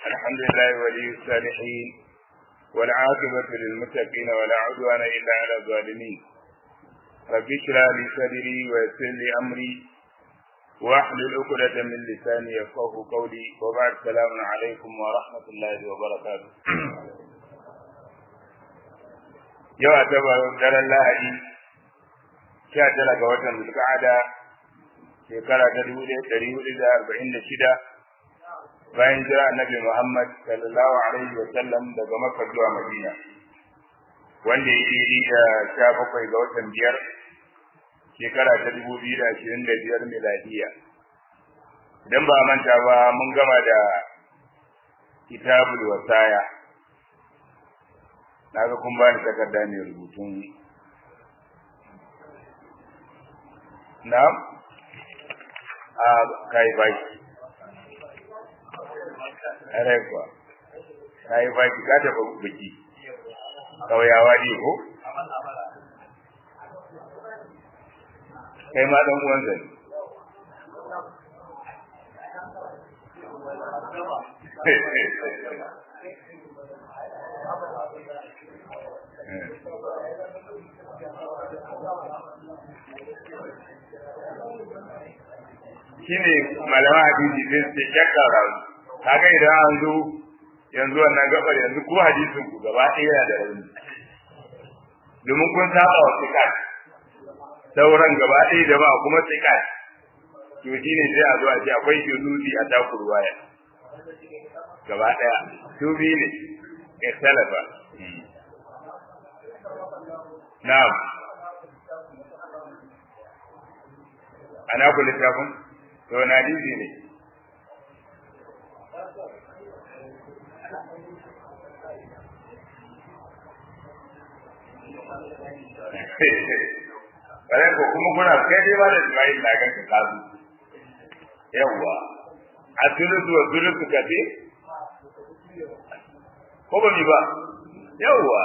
الحمد لله ولي الصالحين والعاقبة للمتقين ولا عدوان إلا على الظالمين رب اشرح لي صدري ويسر لي أمري واحلل عقدة من لساني يفقه قولي وبعد السلام عليكم ورحمة الله وبركاته yau a taba daren lahadi sha tara ga watan zulka'ada shekara ta dubu ɗaya ɗari hudu da arba'in da shida bayan jira annabi muhammad sallallahu alaihi wa sallam daga makka zuwa madina wanda ya yi da sha bakwai ga watan biyar shekara ta dubu biyu da ashirin da biyar miladiya idan ba manta ba mun gama da kitabul wasaya na ga kun bani takarda ne rubutun na a kai baki are kuwa kai baki ka tafi biki kauyawa ne ko kai ma dan uwan zai shine malama hadisi din sai shakkara kaga idan an zo yanzu wannan gabar yanzu ko hadisin ku gaba ɗaya da rauni domin kun saba wa sikat sauran gaba ɗaya da ba kuma sikat to shine sai a zo a ce akwai shuzuzi a takurwa ya gaba ɗaya su biyu ne ikhtalafa na'am ana ku littafin to na hadisi ne Bare ko kuma kuna kai dai ba da Ismail na ganka kazu. Yawwa. A tulutu wa tulutu kace? Ko ba mi ba? Yawwa.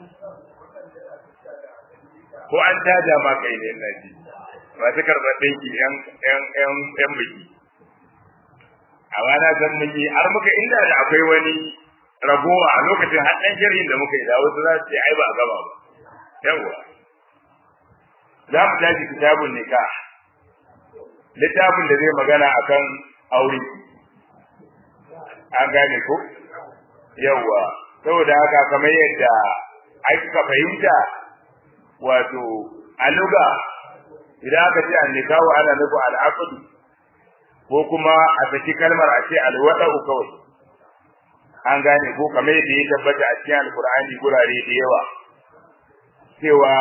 Ko an tada ma kai ne na ji. masu karɓar ɗinki ‘yan biki. A na san mun yi, har muka inda da akwai wani ragowa a lokacin haɗin shirin da muka yi da wasu za su ce ai ba a gama ba. Yawwa. Za mu tashi kitabun nika. Littafin da zai magana akan aure. An gane ko? Yawwa. Saboda haka kamar yadda aka fahimta wato a luga idan aka ce annikahu ana nufin al'aqdu ko kuma a saki kalmar a ce alwada'u kawai an gane ko kamar yadda ya tabbata a cikin alqur'ani gurare da yawa cewa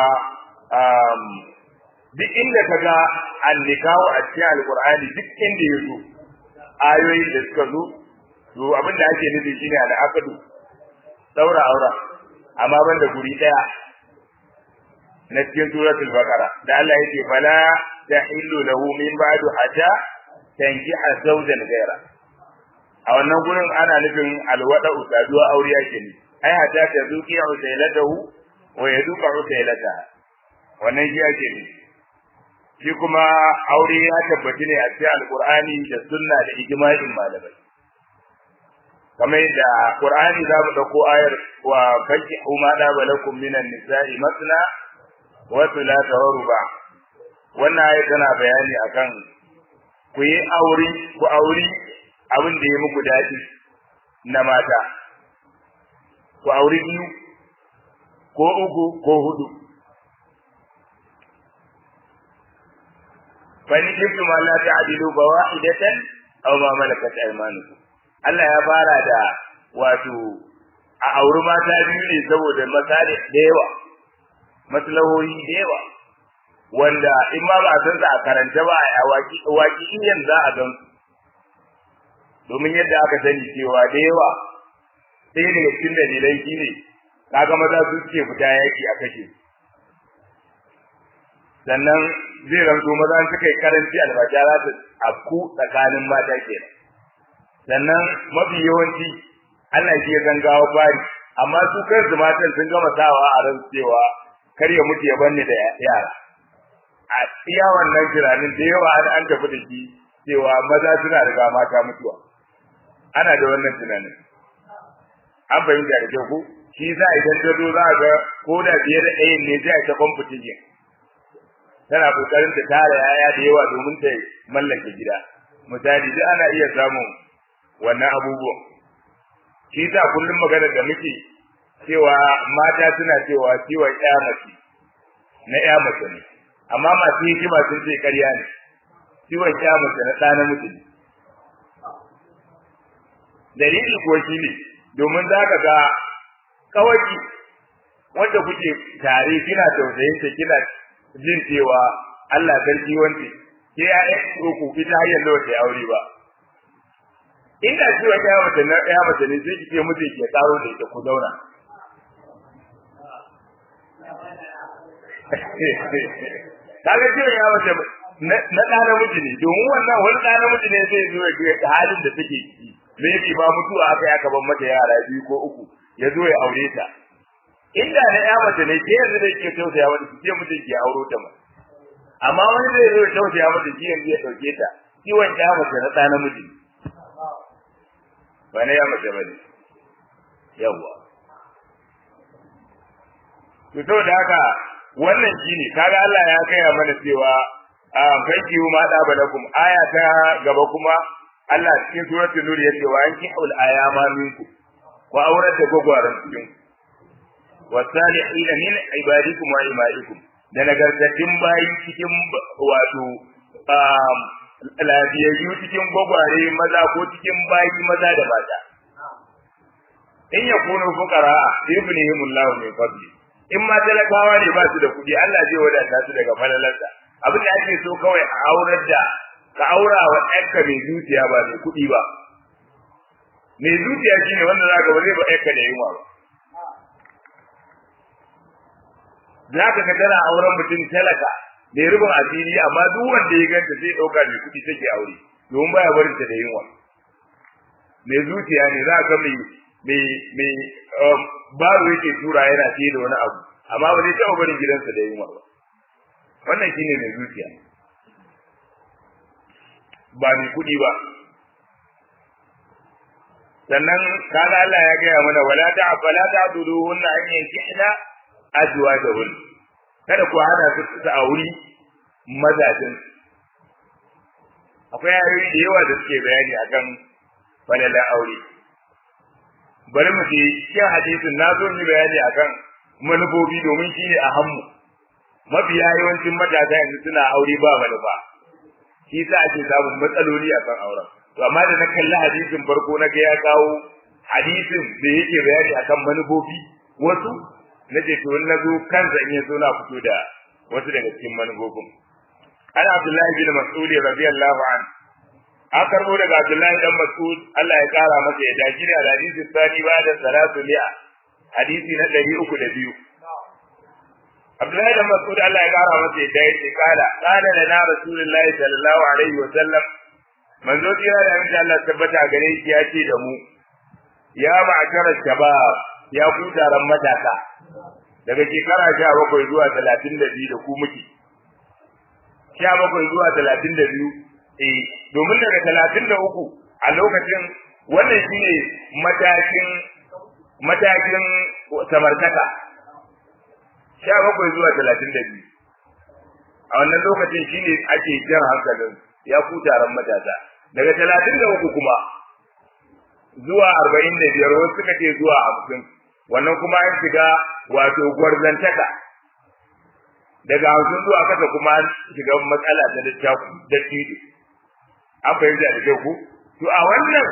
duk inda ka ga annikahu a cikin alqur'ani duk inda ya zo ayoyin da suka zo to abin da ake nufi shine al'aqdu daura aura amma banda guri daya na cikin suratul baqara da Allah yake fala tahillu lahu min ba'du hatta tankiha zawjan ghayra a wannan gurin ana nufin alwada usaduwa aure yake ne ai hatta ta zuki usailatahu wa yaduqa usailata wannan shi yake ne shi kuma aure ya tabbaci ne a cikin alqur'ani da sunna da ijma'in malamai kamar yadda qur'ani za mu dauko ayar wa fakihu ma da balakum minan nisa'i masna wasu la ba wannan ayi tana bayani akan ku yi aure ku auri abin da ya muku daɗi na mata ku auri biyu ko uku ko hudu fa in kuntum la ta'dilu ba wahidatan aw ma malakat aymanukum Allah ya fara da wato a auri mata biyu ne saboda masalih da yawa maslahohi da yawa wanda in ma ba a san sa a karanta ba a waki waki in za a gan domin yadda aka sani cewa da yawa sai daga cikin dalilai shine kaga maza su ke fita yaki a kashe sannan zai ranto maza suka yi karanci albaja za ta afku tsakanin mata kenan sannan mafi yawanci Allah shi ya zangawa fari amma su kansu matan sun gama sawa a ran cewa kar ya mutu ya banni da yara a iya wannan tunanin da yawa an tafi da shi cewa maza suna riga mata mutuwa ana da wannan tunanin an fahimta da kyau ko shi za idan ta zo za ga ko da fiye da ɗayan ne zai ta competition tana kokarin ta tara yaya da yawa domin ta mallake gida misali duk ana iya samun wannan abubuwan shi ta kullum magana da muke cewa mata suna cewa ciwon ƴa mace na ƴa mace ne amma masu hikima sun ce ƙarya ne ciwon ƴa mace na ɗa namiji ne dalili kuwa shi ne domin za ka ga kawai wanda kuke tare kina tausayin ta kina jin cewa Allah sarki wance ke ya yi ku ita har yanzu wata aure ba inda ciwon ya mace na ya mace ne sai kike mutu ke karo da ita ku zauna kaga ciwon ya mace na ɗa namiji ne domin wannan wani ɗa namiji ne zai zo ya ga halin da take ciki maybe ba mutuwa aka ya kaban mata yara biyu ko uku ya zo ya aure ta inda na ya mace ne ke yanzu da ke tausaya mata ki ce mutum ki auro ta ma amma wani zai zo ya tausaya mata ki yanzu ya dauke ta kiwon ya mace na ɗa namiji ba na ya mace ba ne yawwa to saboda haka wannan shine kaga Allah ya kaya mana cewa a fanki ma da balakum aya ta gaba kuma Allah cikin suratul nur yace wa anki ul ayama minku wa aurata gogwaran cikin wasalihin min ibadikum wa imaikum da nagartattun bayi cikin wato lafiyayyu cikin gwagware maza ko cikin bayi maza da mata in ya kunu fuqara ibnihim Allah min fadli in ma talakawa ne ba su da kuɗi Allah zai wadata su daga falalarsa abin da ake so kawai a aurar da ka aura wa ɗanka mai zuciya ba mai kuɗi ba mai zuciya shine wanda za ka ba zai ba ɗanka da yunwa ba za ka ga tana auren mutum talaka mai rubin asiri amma duk wanda ya ganta zai ɗauka mai kuɗi take aure domin baya barin ta da yunwa mai zuciya ne za ka mai mai mai baro yake tura yana fiye da wani abu amma ba zai taɓa barin gidansa da yunwa ba wannan shine mai zuciya ba mai kuɗi ba sannan kaga Allah ya gaya mana wala ta fala ta duduhunna an yankihna azwajahun kada ku hana su su auri mazajin akwai ayoyi da yawa da suke bayani akan falala aure bari mu ji cikin hadisin na zo yi bayani akan manufofi domin shi ne a hammu mafiya yawancin matasa yanzu suna aure ba manufa shi sa ake samun matsaloli a kan auren to amma da na kalli hadisin farko na ga ya kawo hadisin da yake bayani akan manufofi wasu na ce to na zo kansa in ya zo na fito da wasu daga cikin manufofin an abdullahi bin mas'ud radiyallahu an an karbo daga abdullahi dan mas'ud Allah ya kara masa ya dace da hadisi sani ba da salatu mi'a hadisi na ɗari uku da biyu Abdullahi dan Mas'ud Allah ya kara masa ya dace kala kana da na rasulullahi sallallahu alaihi wa sallam manzo tira da insha Allah tabbata gare shi ya ce da mu ya ma'ashara shabab ya ku taron matasa daga shekara sha bakwai zuwa talatin da biyu da ku muke sha bakwai zuwa talatin da biyu eh domin daga talatin da uku a lokacin wannan shine matakin matakin samartaka sha bakwai zuwa talatin da biyu a wannan lokacin shine ake jan hankalin ya ku taron matasa daga talatin da uku kuma zuwa arba'in da biyar wasu suka ce zuwa hamsin wannan kuma an shiga wato gwarzantaka daga hamsin zuwa kasa kuma an shiga matsala ta littafi da titi an fahimta da kyau ku to a wannan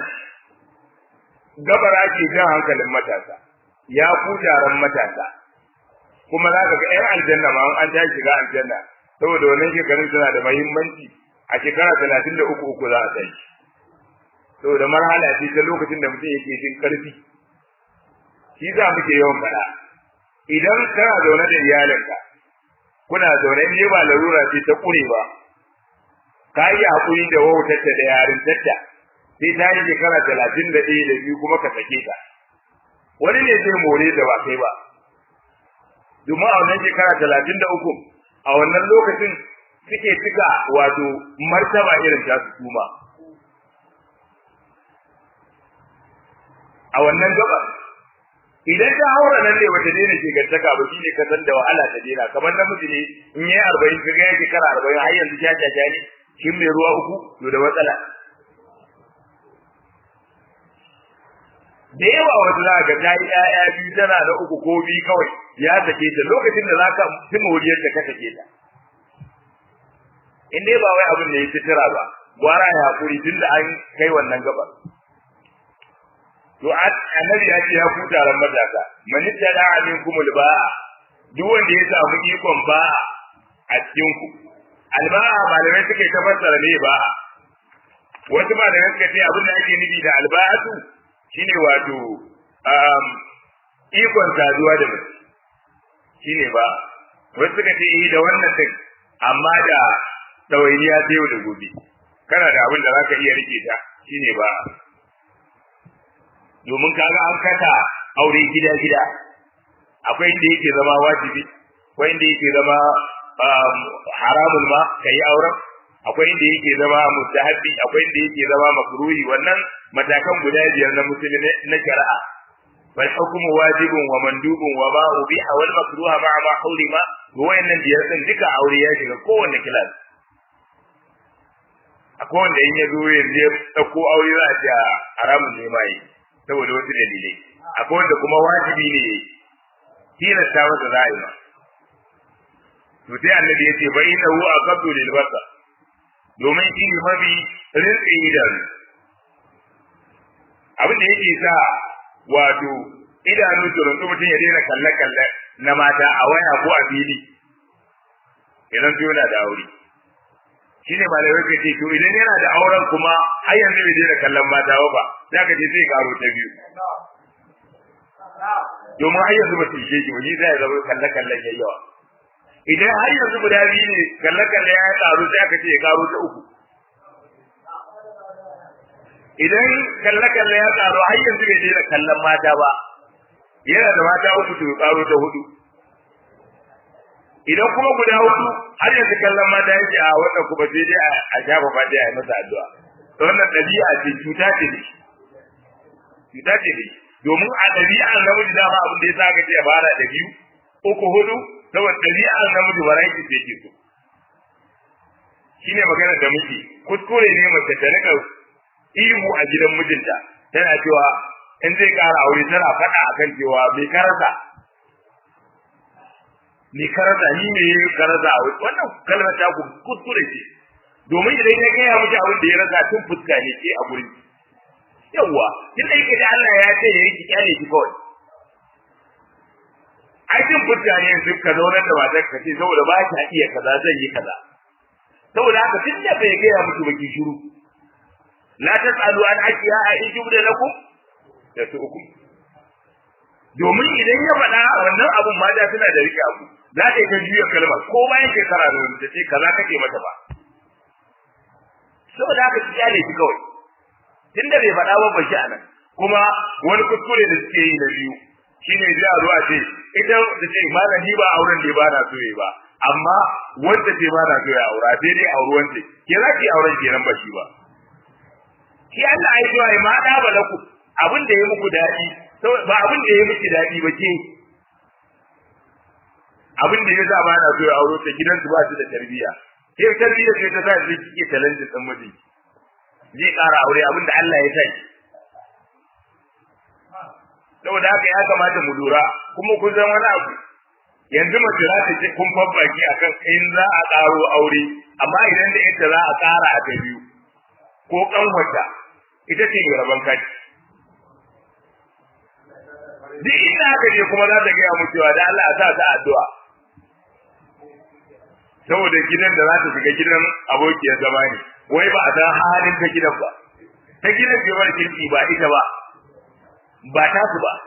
gabar ake jan hankalin matasa ya ku taron matasa kuma za ka ga 'yan aljanna ma an ta shiga aljanna saboda wannan shekarun suna da muhimmanci a shekara talatin da uku uku za a tashi saboda marhala ce ta lokacin da mutum yake jin karfi shi za muke yawan faɗa idan kana zaune da iyalinka kuna zaune ne ba larura ce ta ƙure ba ka yi haƙuri da wautarta da yarintarta sai ta yi shekara talatin da ɗaya da biyu kuma ka sake ta wani ne zai more da ba kai ba domin a wannan shekara talatin da uku a wannan lokacin suke cika wato martaba irin ta su kuma a wannan gaba idan ta haura nan ne wata daina ke gantaka ba shine ka san da wahala ta daina kamar namiji ne in yayi arba'in ka ga yake kara arba'in har yanzu ya jaja ne shin mai ruwa uku to da matsala da yawa wata za ga ta yi ƴaƴa biyu tana da uku ko biyu kawai ya sake ta lokacin da za ka fi moriyar da ka sake ta in dai ba wai abin da ya fitira ba gwara ya hakuri tun da an kai wannan gabar to annabi ya ce ya ku taron matasa man tada aminkum alba'a duk wanda ya samu ikon ba'a a cikin ku alba'a malamai suka ta fassara ne ba'a wasu malamai suka ce abin da ake nufi da alba'atu shine wato um, ikon saduwa da mutum shine ba wasu suka ce eh da wannan din amma da tawainiya ta yau da gobe kana da abin da zaka iya rike ta shine ba domin kaga an kata aure gida gida akwai inda yake zama wajibi akwai inda yake zama haramun ma kai auren akwai inda yake zama mustahabbi akwai inda yake zama makruhi wannan matakan guda biyar na musulmi na shari'a bal hukmu wajibun wa mandubun wa ma ubiha wal makruha ma'a ma hurima wayannan biyar din duka aure ya shiga kowanne kilas akwai wanda in ya zo yanzu ya dauko aure za a ce haramun ne mai saboda wasu dalilai akwai wanda kuma wajibi ne tilasta masa za a yi ma to sai annabi ya ce bai inna hu aqaddu lil basar domin shi ne mafi rinƙe idanu abin da yake sa wato idanu su rinƙu mutum ya daina kalle-kalle na mata a waya ko a fili idan su yana da aure shi ne malamai ka ce to idan yana da auren kuma har yanzu bai daina kallon mata ba za ka ce zai karo ta biyu domin har yanzu ba su ishe shi ba shi zai zama kalle-kallen yayyawa idan har yanzu guda biyu ne kalle-kalle ya karu sai aka ce ya karo ta uku idan kalle-kalle ya karu har yanzu bai daina kallon mata ba yana da mata uku to ya karo ta hudu idan kuma guda hudu har yanzu kallon mata yake a wannan kuma sai dai a shafa fati a yi masa addu'a to wannan ɗabi'a ce cuta ce ne cuta ce ne domin a ɗabi'ar namiji dama abin da ya sa aka ce ya fara da biyu uku hudu saboda ɗabi'ar namiji variety ce ke so shine magana da muke kuskure ne mace ta rika ihu a gidan mijinta tana cewa in zai ƙara aure tana faɗa akan cewa bai karasa ni karasa ni me yi karasa a wannan kalmar ta ku kuskure ce domin idan ya gaya miki abin da ya rasa tun fuska ne ke a gurin yawwa tun da yake da Allah ya ce ya yi ki kyale ki kawai ai tun fuska ne yanzu ka zauna da matar ka ce saboda ba ta iya kaza zan yi kaza saboda haka tun da bai gaya miki baki shiru la tasalu an ashiya a in jubda lakum da su uku domin idan ya faɗa wannan abun ma da suna da rike abu za ta yi ta juya kalmar ko bayan shekara da wani ta ce kaza kake mata ba saboda haka ki kyale shi kawai tunda bai faɗa ba bashi a nan kuma wani kuskure da suke yi na biyu shine zai a zo a ce ita da ce malam ni ba auren da ba na so yi ba amma wanda ce ba na so ya aura sai dai auri wanda ke za ki auren kenan ba shi ba shi Allah ai zuwa ma da ba laku abin da ya muku daɗi ba abin da ya miki daɗi ba ke abin da ya sa ba na so ya auro ta gidansu ba su da tarbiyya ke tarbiyya sai ta sa zai kike talentin din miji zai ƙara aure abin da Allah ya sa shi saboda haka ya kamata mu lura kuma kun san wani abu yanzu mace za ta ce kun fabbaki akan in za a ƙaro aure amma idan da ita za a ƙara a ta biyu ko ƙanwata ita ce mai rabon kaci duk inda aka je kuma za ta gaya mu cewa da Allah a sa ta addu'a saboda gidan da za ta shiga gidan abokiyar zama ne wai ba a san halin ta gidan ba ta gidan ce bar kirki ba ita ba ba ta su ba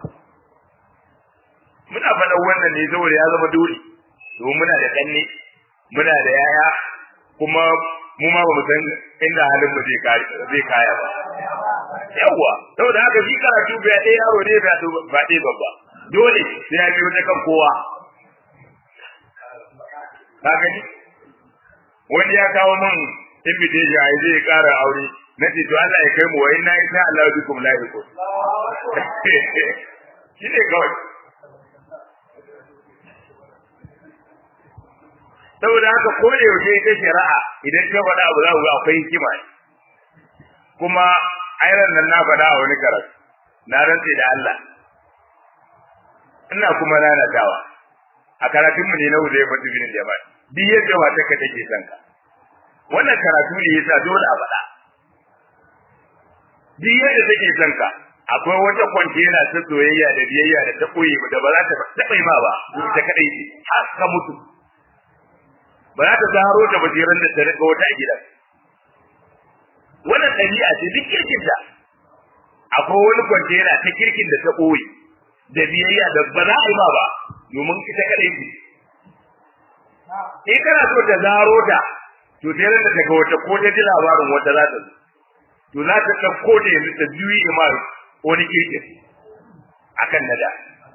muna faɗan wannan ne saboda ya zama dole domin muna da kanne muna da yaya kuma mu ma ba mu san inda halin mu zai kare zai kaya ba yawa saboda haka shi karatu bai ɗaya yaro ne ba ba ɗaya babba dole sai ya biyo ta kan kowa ka gani wani ya kawo min invitation ai zai ƙara aure na ce to Allah ya kai mu wa inna insha Allah bikum lahiqun shi ne kawai saboda haka ko da yaushe ita shari'a idan ta faɗa abu za ku ga akwai hikima ne kuma ayran nan na faɗa a wani karatu na rantse da Allah ina kuma nanatawa a karatun mu ne na wuce fatu bin jama'a duk yadda wata ka take son ka wannan karatu ne yasa dole a faɗa duk yadda take son ka akwai wata kwantena ta soyayya da biyayya da ta koyi da ba za ta taɓa ma ba ta kadai ce har ka mutu ba za ta zaro da basiran da ta rika wata a gidan wannan ɗabi'a ce duk kirkin da akwai wani kwantena ta kirkin da ta koyi da biyayya da ba za a yi ma ba domin ita kadai ce in kana so ta zaro ta to sai ran da ta ga wata ko ta ji labarin wata za ta to za ta ɗauko da yanzu ta juyi imar wani kirkin akan nada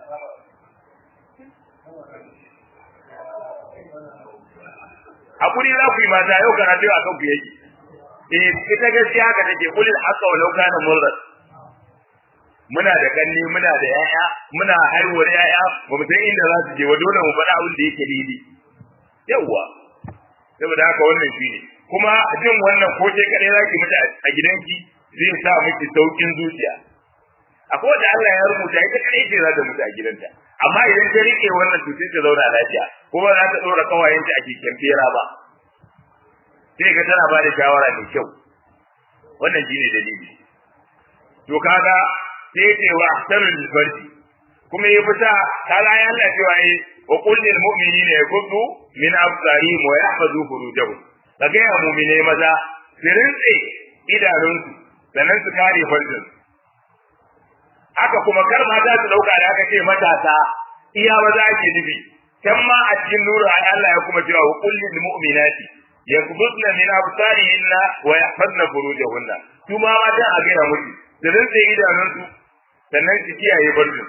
hakuri za ku yi mata yau karatu a kan ku yake eh ita gaskiya haka take kulil haqqa walau kana murrat muna da kanni muna da yaya muna haihuwar yaya ba mu san inda za su je wa dole mu faɗa abin da yake daidai yawwa saboda haka wannan shi ne kuma jin wannan ko ke kadai zaki mutu a gidanki zai sa miki saukin zuciya akwai da Allah ya rubuta ita kadai ce za ta mutu a gidanta amma idan ta rike wannan to sai ta zauna lafiya kuma za ta dora kawayenta a cikin fera ba sai ka tana ba da shawara mai kyau wannan shine dalili to kaga sai ce wa ahsanul farji kuma ya fita kaga ya Allah cewa yi wa qul lil mu'minina yaghuddu min absarihim wa yahfazu furujahum kaga ya mu'mine maza su rintse idanunsu sannan su kare farjin haka kuma kar mata su dauka da aka ce matasa iya maza ake nufi can ma a cikin nuru Allah ya kuma cewa wa qul lil mu'minati yakbudna min absarihinna wa yahfazna furujahunna su ma mata a gina musu su rinse idanunsu sannan su kiyaye barjin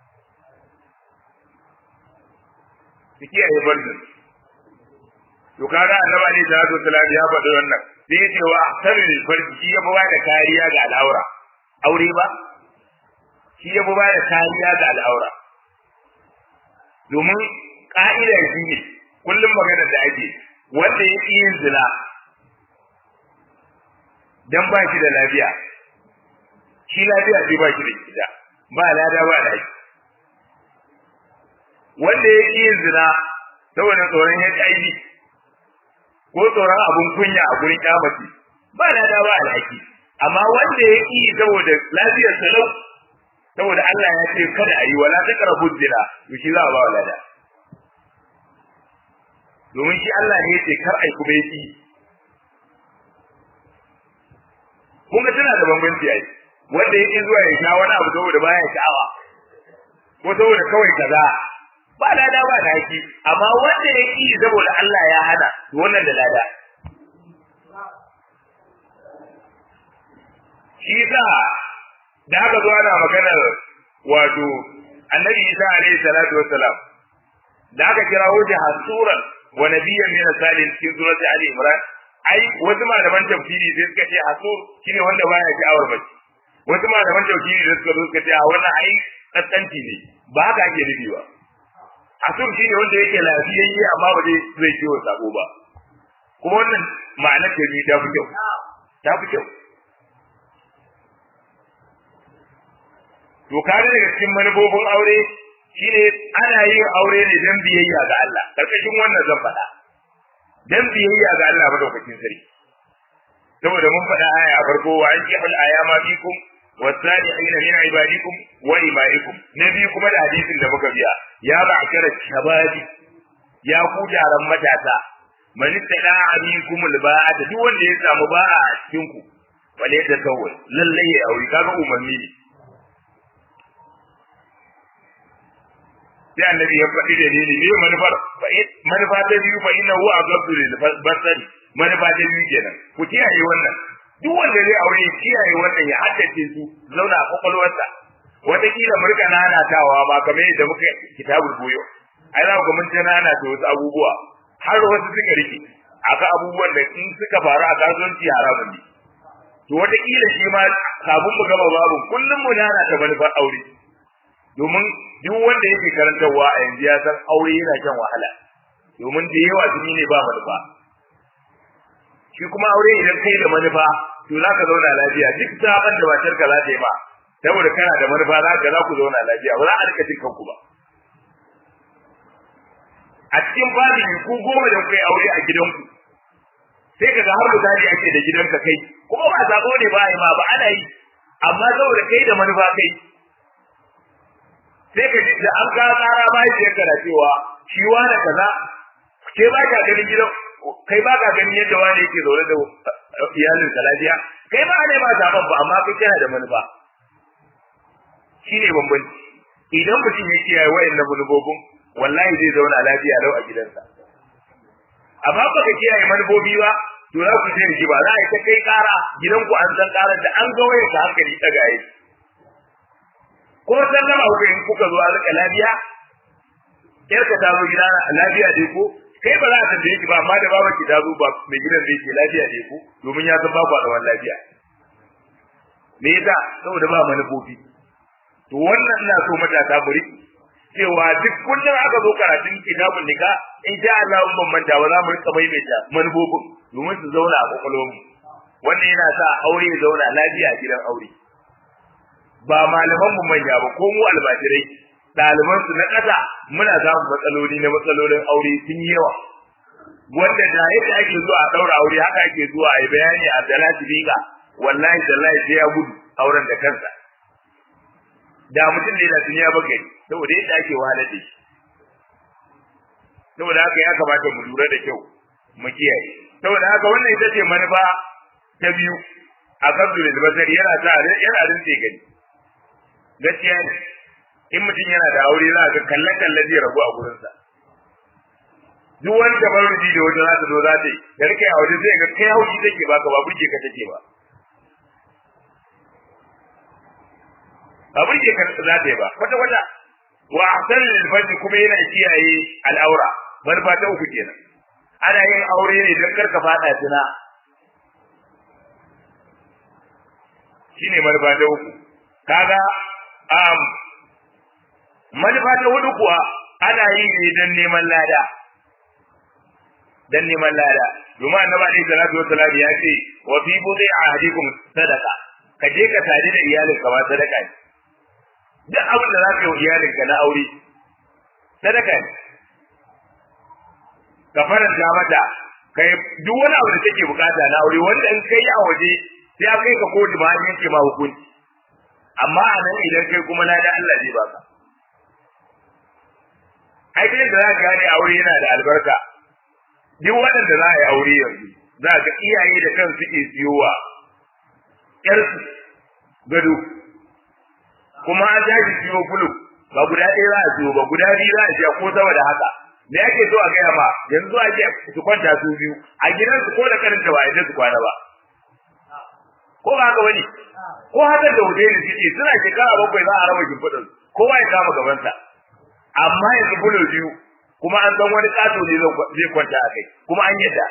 su kiyaye barjin to kaga annabi alaihi salatu wasalam ya faɗi wannan sai ya ce wa ahsanul farji shi ya ba da kariya ga al'aura aure ba shi ya ba da kariya ga al'aura domin ka'ida shi ne kullum maganar da ake wanda ya ƙi yin zina dan ba shi da lafiya shi lafiya sai ba shi da gida ba lada ba da shi wanda ya ƙi yin zina saboda tsoron HIV ko tsoron abun kunya a gurin kyamaci ba lada ba alhaki amma wanda ya ƙi saboda lafiyar salau saboda Allah ya ce kada a yi wala ta karabu zina to shi za a ba wa lada domin shi Allah ne ya ce kar ai kuma ya ƙi kun ga tana da bambanci ai wanda ya ƙi zuwa ya sha wani abu saboda baya sha'awa ko saboda kawai kaza ba lada ba da haki amma wanda ya ƙi saboda Allah ya hana to wannan da lada shi sa da aka zo ana maganar wato annabi Isa alaihi salatu wassalam da aka kira wuce hasuran wa nabiyyan min salin cikin surati ali imran ai wasu malaman tafsiri sai suka ce hasur shine wanda baya sha'awar mace wasu malaman tafsiri da suka zo suka ce a wannan ai kaskanci ne ba haka ake nufi ba asum shi ne wanda yake lafiyayye amma ba zai zai ciwo sabo ba kuma wannan ma'anar ta ta fi kyau ta fi kyau to kare daga cikin manufofin aure shine ana yin aure ne don biyayya ga Allah karkashin wannan zan faɗa don biyayya ga Allah madaukakin sarki saboda mun faɗa aya a farko wa ankihul ayama bikum والصالحين من عبادكم وإمائكم نبي كما الحديث da muka biya ya ba'kara shababi ya ku jaran matasa man tada aminkum alba'at duk wanda ya samu ba'a a cikin ku wale da kawai lalle ya aure kaga umarni ne sai annabi ya faɗi da ni ne manufar manufa ta biyu fa inna huwa aqabdu lil basari manufa ta biyu kenan ku kiyaye wannan duk wanda zai aure kiyaye wannan ya haddace su zauna a kwakwalwarsa wataƙila mu rika nanatawa ba kamar yadda muka kitabul goyo ai za ku mun ta nanata wasu abubuwa har wasu suka rike aka abubuwan da in suka faru a kasuwanci haramun ne to wataƙila shi ma kafin mu gama babu kullum mu nanata manufar aure domin duk wanda yake karantarwa a yanzu ya san aure yana shan wahala domin da yawa jini ne ba manufa shi kuma aure idan kai da manufa to za ka zauna lafiya duk saban da matar ka za ta yi ma saboda kana da manufa za ka za ku zauna lafiya ba za a rika jin kanku ba a cikin babin ku goma da kai aure a gidanku sai ka ga har misali ake da gidanka kai kuma ba sabo ne ba ma ba ana yi amma saboda kai da manufa kai sai ka ji da an ka tsara ba shi yadda da cewa shi wani kaza ke ba ka ganin gidan kai ba ka ganin yadda wani yake zaune da iyalin ka lafiya kai ba ne ba saban ba amma kai kana da manufa shine bambanci idan mutum ya kiyaye wayannan manufofin wallahi zai zauna lafiya lau a gidansa amma ba ka kiyaye manufofi ba to za ku je ji ba za a yi ta kai kara gidanku an san karar da an ga wayar ka hankali ta gaye ko san gama ku in kuka zo a rika lafiya yar ka ta zo gida lafiya dai ko kai ba za ka tambaye ki ba amma da baba ki ta zo ba mai gidan da yake lafiya dai ko domin ya san ba ku da wannan lafiya me yasa saboda ba manufofi to wannan ina so matasa mu riki cewa duk kullum aka zo karatun kitabun nika in sha Allah mun manta ba za mu rika maimaita manufofin domin su zauna a kwakwalwarmu wannan yana sa aure ya zauna lafiya a gidan aure ba malaman mu manya ba ko mu almajirai ɗaliban su na ƙasa muna samun matsaloli na matsalolin aure sun yi yawa wanda da yadda ake zuwa a ɗaura aure haka ake zuwa a yi bayani a dalati riga wallahi tallahi sai ya gudu auren da kansa da mutum ne da duniya ba gari saboda yadda ake wahalar da shi saboda haka ya kamata mu lura da kyau mu kiyaye saboda haka wannan ita ce manufa ta biyu a kan da basari yana sa yana rinse gani gaskiya ne in mutum yana da aure za ka kalle kalle zai rabu a gurinsa duk wani tabarruji da wata za ta zo za ta yi da rike a waje zai ga kai haushi take baka ba burge ka take ba ba burge ka za ta yi ba kwata kwata wa ahsan lil farji kuma yana kiyaye al'aura barba ta uku kenan ana yin aure ne don karka fada tuna shine marba ta uku kaga um manufa ta hudu kuwa ana yi ne don neman lada don neman lada domin annabi alaihi salatu wassalam ya ce wa fi budai ahadikum sadaqa ka je ka tare da iyalinka ma sadaka ne duk abin da za ka yi iyalinka na aure sadaka ne ka faranta mata kai duk wani abu da take bukata na aure wanda in kai a waje sai a kai ka kotu ma an yanke ma hukunci amma a nan idan kai kuma na da Allah zai baka ai kai da za ka gane aure yana da albarka duk waɗanda za a yi aure yanzu za ka iyaye da kan suke siyowa ƴarsu gado kuma an tashi siyo bulu ba guda ɗaya za a siyo ba guda biyu za a siya ko sama da haka me ake so a gaya ma yanzu ake su kwanta su biyu a gidansu ko da karanta ba a su kwana ba ko ba haka wani ko haka da hoteli suke suna shekara bakwai za a raba shimfiɗin kowa ya kama gabansa amma yanzu bulo biyu kuma an san wani ƙato ne zai kwanta a kai kuma an yadda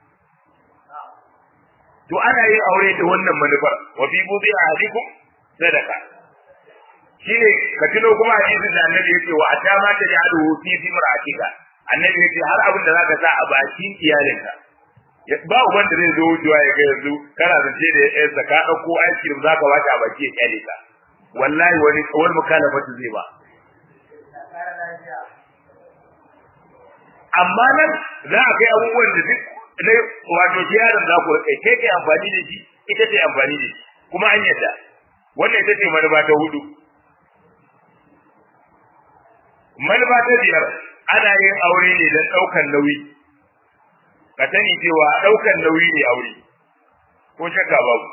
to ana yin aure da wannan manufar wa fi buzi a hadikum sadaka shine ka tuno kuma hadisin da annabi yake wa ata ma ta ja'alu fi fi mar'atika annabi yace har abin da zaka sa a bakin iyalinka ba uban da zai zo wucewa ya ga yanzu kana zance da yan ka dauko ice cream zaka bata a baki ya kyale ka wallahi wani wani mukalafatu zai ba amma nan za a kai abubuwan da duk na wato yaron za ku kai kai kai amfani da shi ita ce amfani da shi kuma an yadda wannan ita ce manufa ta hudu manufa ta biyar ana yin aure ne don ɗaukan nauyi ka sani cewa ɗaukan nauyi ne aure ko shakka babu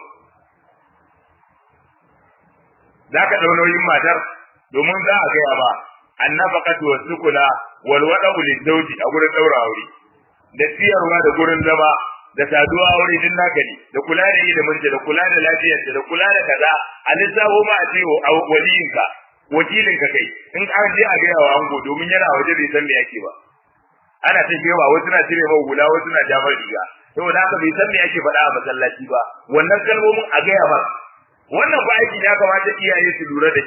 za ka ɗau nauyin matar domin za a gaya ba annafaqatu wasukuna wal wada'u lizawji a gurin daura aure da siyarwa da gurin zama da saduwa aure din naka ne da kula da yi da murje da kula da lafiyar da kula da kaza a lissafo ma a ce waliyinka wakilinka kai in an je a gaya wa ango domin yana waje bai san me yake ba ana ta kewa wasu na cire mai hula wasu na jamar riga saboda haka bai san me yake faɗa a masallaci ba wannan kalmomin a gaya ba wannan ba aiki ya kamata iyaye su lura da kyau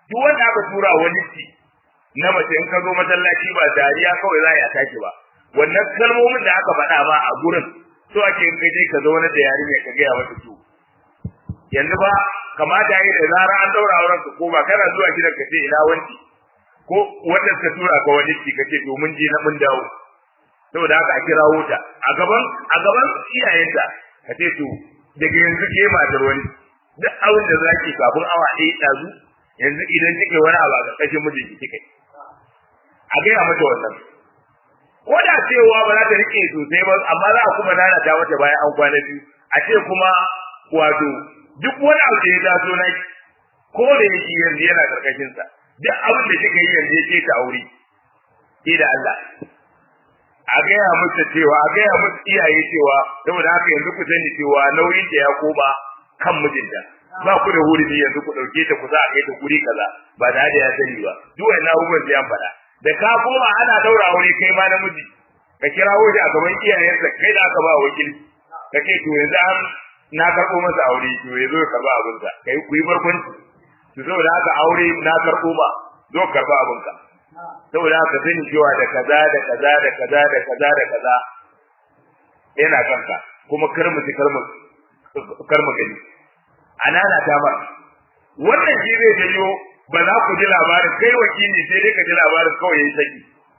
duk wanda aka tura wani ci na mace in ka zo masallaci ba dariya kawai za a yi tashi ba wannan kalmomin da aka faɗa ba a gurin so ake in kai ka zauna da yarinya ka gaya mata su yanzu ba kamata yi da zara an daura auren ka ko ba kana zuwa gidan ka ce ina wanci ko wanda ka tura ka wani ci ka ce to mun je na mun dawo saboda haka a kirawo ta a gaban a gaban iyayenta ka ce to daga yanzu ke matar wani duk abin da zaki kafin awa ɗaya ɗazu yanzu idan kike wani abu a ƙarƙashin mijinki kike a gaya mata wannan ko da cewa ba za ta rike sosai ba amma za a kuma lalata mata bayan an kwana biyu a ce kuma wato duk wani abu da ya taso na ko da yake yanzu yana ƙarƙashin sa duk abin da kika yi yanzu yake ta aure ke da Allah a gaya musu cewa a gaya musu iyaye cewa saboda haka yanzu ku sani cewa nauyin da ya koma kan mijinta ba ku da hurumi yanzu ku dauke ta ku za a kai ta guri kaza ba da da ya sani ba duk wannan abubuwan sai an faɗa da ka koma ana daura aure kai ma namiji ka kirawo shi a gaban iyayensa kai da aka ba wakil ka ce to yanzu an na karɓo masa aure to ya zo ya karɓa abinsa kai ku yi barkwanci to saboda haka aure na karɓo ba zo karɓa abinka saboda haka sani cewa da kaza da kaza da kaza da kaza da kaza yana kanka kuma kar mu kar mu kar mu gani anana ta ba wannan shi zai janyo ba za ku ji labarin kai wakili sai dai ka ji labarin kawai yayi saki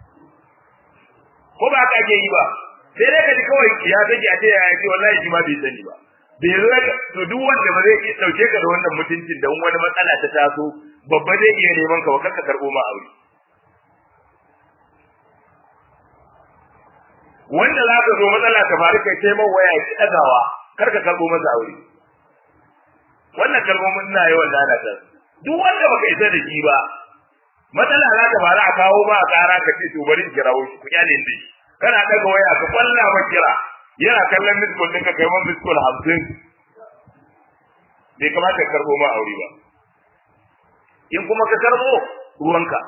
ko ba ka ke yi ba sai dai ka ji kawai ya saki a ce ya yi wallahi shi ma bai sani ba bai zo to duk wanda ba zai dauke ka da wannan mutuncin da wani matsala ta taso babba zai iya neman ka ba ka karbo ma aure wanda za ka zo matsala ta faru kai sai man waya ki dagawa kar ka karbo masa aure wannan kalmomin ina yawan lalata duk wanda baka isa da shi ba matsala za ta faru a kawo ba a kara ka ce to bari in kirawo shi ku kyale ni kana daga waya ka kwalla ba kira yana kallon miskul ɗinka kai man miskul hamsin bai kamata ka karbo ma aure ba in kuma ka karbo ruwanka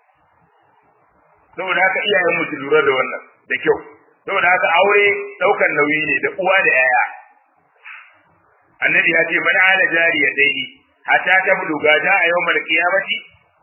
saboda haka iyayen mu su lura da wannan da kyau saboda haka aure daukan nauyi ne da uwa da yaya annabi ya ce man ala jariya dai hatta ta buluga da a yawmal qiyamati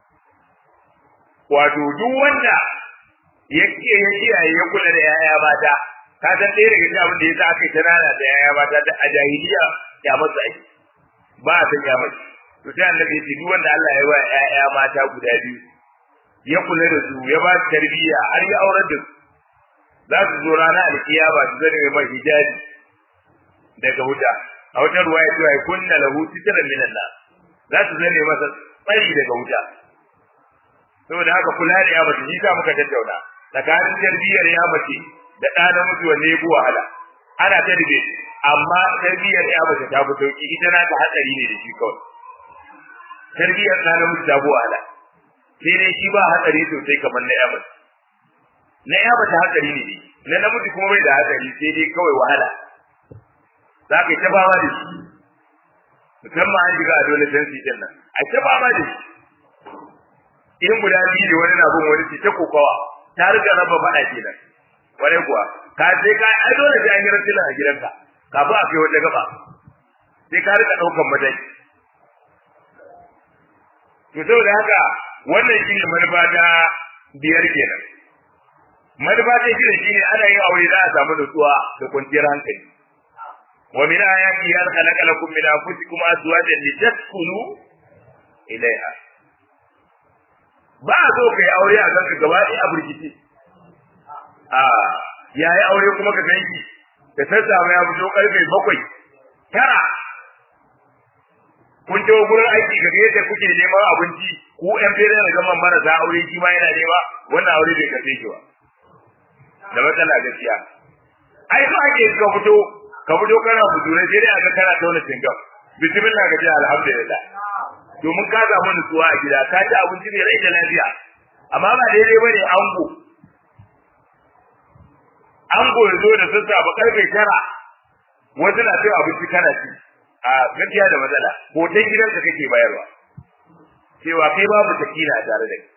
wato duk wanda yake ya kiyaye ya kula da yaya mata ka san ɗaya daga cikin abin da yasa aka yi tanana da yaya mata da a jahiliya ya masa aiki ba a san ya mace to sai annabi ya ce duk wanda Allah ya wa yaya mata guda biyu ya kula da su ya ba su tarbiyya har ya aurar da su za su zo rana alkiyama su zane mai hijabi daga wuta a wata ruwa ya cewa kunna lahu sitran minan nar za su zane masa tsari daga wuta saboda haka kula da ya mace shi sa muka tattauna tsakanin tarbiyyar ya mace da ɗa namiji wanne ya fi wahala ana ta dube amma tarbiyyar ya mace ta fi sauki ita na ta hatsari ne da shi kawai tarbiyyar ɗa namiji ta fi wahala sai dai shi ba hatsari sosai kamar na ya mace na ya mace hatsari ne na namiji kuma bai da hatsari sai dai kawai wahala za ka yi ta fama da shi musamman an shiga adolescence din nan a ta fama da shi in guda biyu da wani na bin wani ce ta kokawa ta riga raba faɗa kenan wani kuwa ka sai ka ai dole sai an yi rasila a gidanka kafin a kai wata gaba sai ka rika ɗaukan mataki to saboda haka wannan shine manufa ta biyar kenan manufa ta shida shine ana yin aure za a samu nutsuwa da kwanciyar hankali wa min ayati an khalaqa lakum min anfusikum azwajan litaskunu ilayha ba a so kai aure a kanka gaba ɗaya a burkice a yayi aure kuma ka ganki da sassafe ya fito karfe bakwai tara kun je gurin aiki ga yadda kuke neman abinci ku yan fere da gaman marasa aure shi ma yana nema wannan aure bai kace ki ba da matsala gaskiya ai so ake ka fito ka fito kana budure sai dai aka kana tauna cingam bismillah ka ji alhamdulillah domin ka samu nutsuwa a gida ka ci abinci mai rai da lafiya amma ba daidai bane ango ango ya zo da sassafe karfe tara wasu na cin abinci kana ci a gaskiya da matsala hoton gidanka kake bayarwa cewa kai babu takila a tare da kai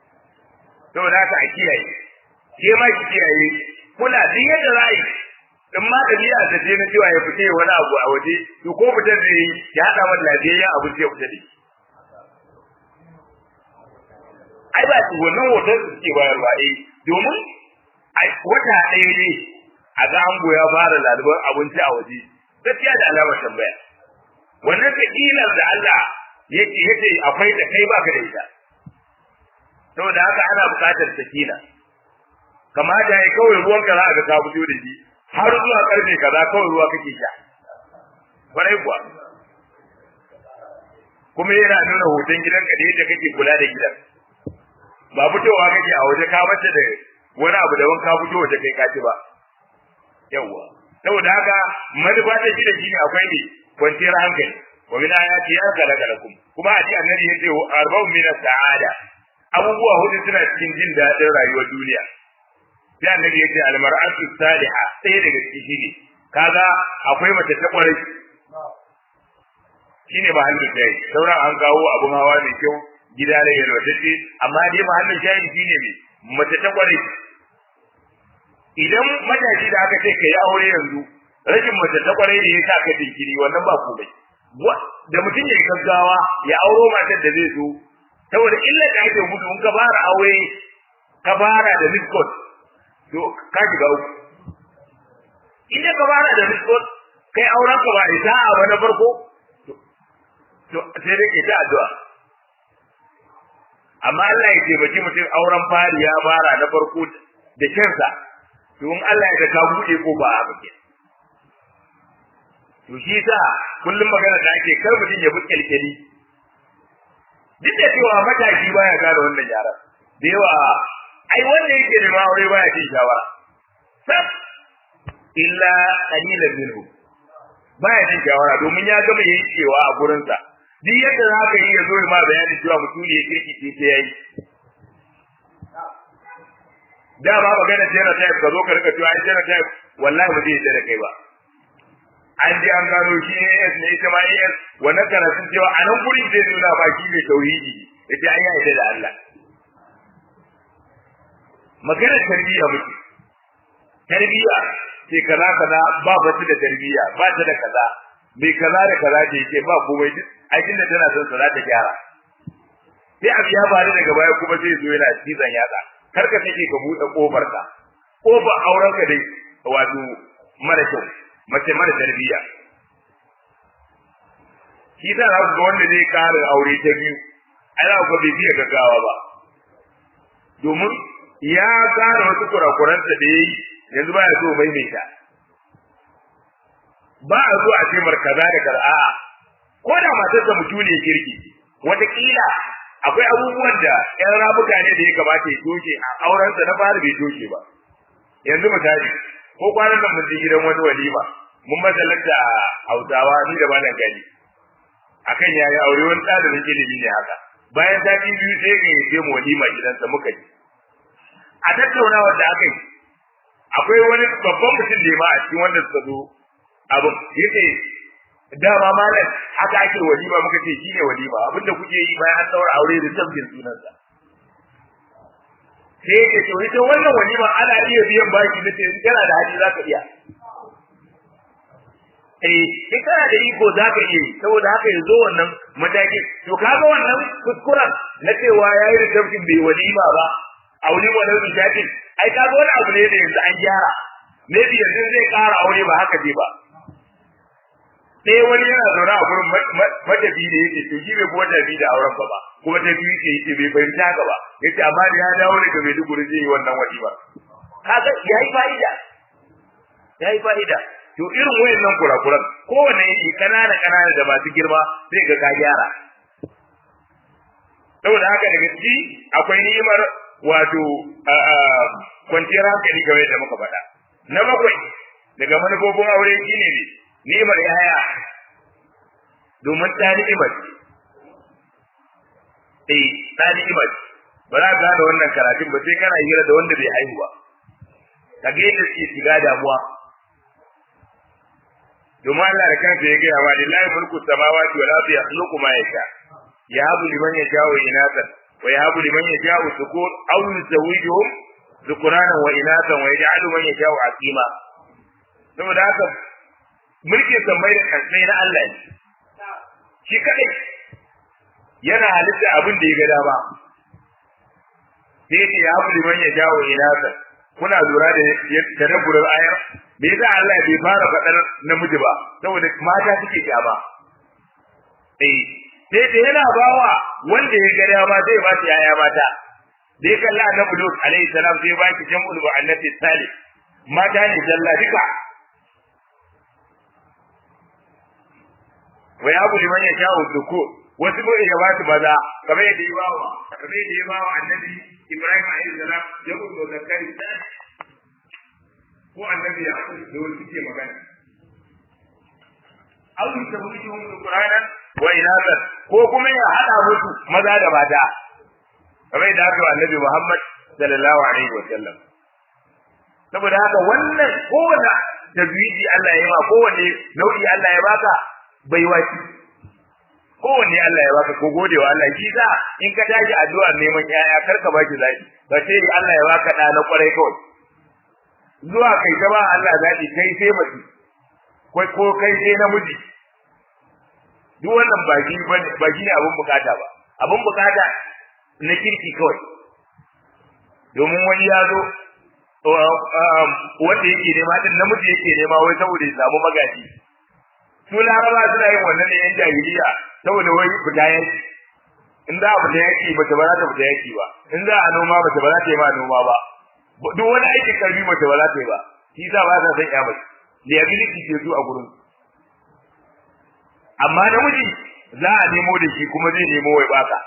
saboda haka a kiyaye ke ma ki kiyaye kula duk yadda za yi in ma ɗabi'a ta ce na cewa ya fita wani abu a waje to ko fitar da yi ya haɗa wani lafiyayyen abu sai fita da shi ai ba su wannan hoton su suke bayarwa eh domin wata ɗaya ne a ga ango ya fara lalubar abinci a waje gaskiya da alamar tambaya wannan sakilar da Allah yake yace akwai da kai baka da ita saboda haka ana buƙatar sakina kamata ya kawai ruwan ka za a ga ka fito da shi har zuwa karfe kaza kawai ruwa kake sha kwarai kuwa kuma yana nuna hoton gidanka da yadda kake kula da gidan ba fitowa kake a waje ka bace da wani abu da ka fito waje kai kaci ba yawwa saboda haka manufa ta shi da shi ne akwai ne kwanciyar hankali wa min ayati ya khalaqa lakum kuma a ji annabi yace arba'un min as-sa'ada abubuwa hudu suna cikin jin daɗin rayuwar duniya sai annabi yace al-mar'atu saliha sai daga ciki ne kaga akwai mace ta kwarai shine ba hannun sai sauran an kawo abun hawa mai kyau gida da yalwatacce amma dai ba hannun shayi shine mai mace ta kwarai idan matashi da aka ce ka yi aure yanzu rashin mace ta kwarai ne ya sa ka jinkiri wannan ba komai da mutum ya gaggawa ya auro matar da zai zo saboda illa da ake gudu in ka fara aure ka fara da miskot to ka shiga uku idan ka fara da miskot kai auren ka ba ita a wani farko to sai dai ita addu'a amma Allah ya taimaki mutum auren fari ya fara na farko da kansa to in Allah ya ka buɗe ko ba a bake to shi sa kullum magana da ake kar mutum ya bi kyalkyali duk da cewa mataki baya gane wannan yaran da yawa ai wanda yake da aure baya cin shawara sab illa qalilan minhu baya cin shawara domin ya gama yankewa a gurinsa duk yadda za ka yi ya zo ma bayani cewa mutum ne ya kirki ce sai yayi dama magana genotype ka zo ka rika cewa ai genotype wallahi ba zai da kai ba an je an gano shi ne yes ne ita ma yes wannan karatun cewa a nan gurin zai nuna ba shi ne tauhidi yace an yi da Allah magana tarbiyya muke tarbiyya ce kaza kaza ba ba da tarbiyya ba ta da kaza bai kaza da kaza ce yake ba komai duk aikin da tana son sa za ta gyara sai abu ya faru daga baya kuma zai zo yana cizon yatsa kar ka take ka buɗe kofar ka kofar auren ka dai wato mara kyau mace mara tarbiyya shi ta za ku ga wanda zai ƙara aure ta biyu ai za ku ga bai fiye gaggawa ba domin ya ƙara wasu kurakuransa da ya yi yanzu ba ya so maimaita ba a zo a ce markaza da kar'a ko da matarsa mutum ne kirki wataƙila akwai abubuwan da ƴan ramuka ne da ya kamata ya toshe a aurensa na fara bai toshe ba yanzu misali ko kwanan nan mun je gidan wani walima mun masalanta hausawa ni da malam gani akan yayi aure wani ɗalibin ilimi ne haka bayan sati biyu sai ga yace mu walima gidansa muka ji a tattaunawa da aka yi akwai wani babban mutum da ma a cikin wanda suka zo abin yace dama malam haka ake walima muka ce shine walima abinda kuke yi bayan an daura aure da tabbin sunansa sai yake to ita wannan walima ana iya biyan baki na ce kana da hali zaka iya eh in kana da iko zaka iya yi saboda haka yanzu wannan mataki to kaga wannan kuskuren na cewa yayi da tabbin bai walima ba aure wannan bishatin ai kaga wani abu ne da yanzu an gyara maybe yanzu zai kara aure ba haka dai ba sai wani yana zaune a gurin matafi da yake to shi bai kuma tafi da auren ba ba kuma ta biyu ke yake bai fahimta haka ba yace amma da ya dawo daga Maiduguri zai yi wannan wadi ba kaga yayi fa'ida yayi fa'ida to irin wayannan kurakuran kowanne yake kanana kanana da masu girma sai ga ka gyara saboda haka daga ciki akwai ni'imar wato kwanciyar hankali game da muka faɗa na bakwai daga manufofin aure shine ne ni'imar yaya domin ta ni'imar eh ta ni'imar ba za ka gane wannan karatun ba sai kana hira da wanda bai haihu ba ka ga yadda suke shiga damuwa domin Allah da kansa ya gaya wa lillahi mulku samawati wal ardi yakhluqu ma yasha yahabu liman yasha'u inathan wa yahabu liman yasha'u dhukur aw yuzawwijuhum dhukranan wa inathan wa yaj'alu man yasha'u aqima saboda haka mulkin sammai da kansai na Allah ne shi kadai yana halitta abin da ya ga dama sai ce ya abu liman ya jawo inasa kuna lura da tadabburar ayar me yasa Allah bai fara faɗar namiji ba saboda mata suke kyama eh sai da yana bawa wanda ya ga dama zai ba shi yaya mata da ya kalla annabi Lut alaihi salam sai ba ki jam'ul mu'annath salih mata ne jalla duka wa ya abu liman ya jawo duku wasu ko ya ba su maza kamar yadda ya bawa kamar yadda ya bawa annabi Ibrahim alaihi salam ya gudu zakari ko annabi ya da wani suke magana aw yusabbihuhum qur'anan wa inasan ko kuma ya hada musu maza da mata kamar da aka annabi Muhammad sallallahu alaihi wa sallam saboda haka wannan kowanne tazwiji Allah ya ba kowanne nau'i Allah ya baka bai waci kowanne Allah ya baka ko gode wa Allah shi za in ka tashi addu'a neman yaya kar ka baki zaki ba sai Allah ya baka da na kwarai kawai zuwa kai ta ba Allah zaki kai sai mace kai ko kai sai namiji duk wannan ba shi ba shi ne abun bukata ba abun bukata na kirki kawai domin wani ya zo wanda yake nema din namiji yake nema wai saboda ya samu magaji su laraba suna yin wannan ne yan jahiliya saboda wai fita yaki in za a fita yaki mace ba za ta fita yaki ba in za a noma mace ba za ta yi ma noma ba duk wani aikin karfi mace ba za ta yi ba shi sa ba ta san ya mace liability ce su a gurin amma namiji za a nemo da shi kuma zai nemo wai baka